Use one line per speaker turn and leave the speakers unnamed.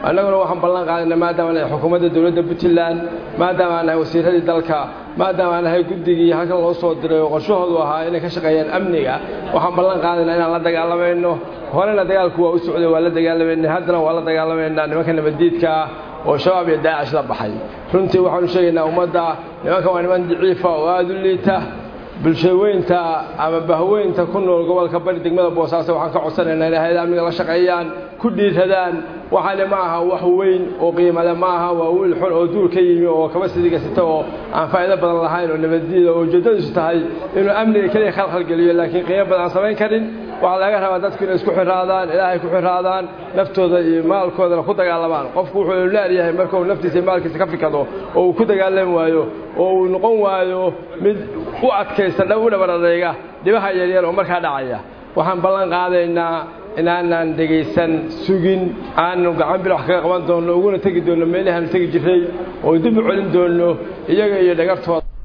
annaguna waxaan ballan qaadayna maadaama nahay xukuumadda dowladda puntland maadaama aan nahay wasiiradii dalka maadaama aan nahay guddigii halkan loo soo diray oo qorshahoodu ahaa inay ka shaqeeyaan amniga waxaan ballan qaadaynaa inaan la dagaalamayno horena dagaalku waa u socday waa la dagaalamayna haddana waa la dagaalamaynaa nimanka nabaddiidka ah oo shabaab iyo daacish la baxay runtii waxaanu sheegaynaa ummadda nimankan waa niman daciifa oo aada u liita bulshaweynta ama bahweynta ku nool gobolka bari degmada boosaaso waxaan ka codsanaynaa inay hay-ada amniga la shaqeeyaan ku dhiiradaan waxaane ma aha wax weyn oo qiimale ma aha waa wiil xun oo duur ka yimi oo kaba sidiga sita oo aan faa'iido badan lahayn oo nabaddiida oo ujeeddadiisu tahay inuu amniga keliya khalkhalgeliyo laakiin qiimo badan aan samayn karin waxaa laga rabaa dadku inay isku xiraadaan ilaahay ku xiraadaan naftooda iyo maalkoodana ku dagaalamaan qofku wuxuu leeryahay markuu naftiisa iyo maalkiisa ka fikado oo uu ku dagaalami waayo oo uu noqon waayo mid u adkaysta u dhabar adayga dhibaha yaryar oo markaa dhacaya waxaan ballan qaadaynaa inaanaan dhegaysan sugin aanu gacan bil wax kaga qaban doonno uguna tegi doonno meelahaanu tegi jirray oo dib u celin doonno iyaga iyo dhagartooda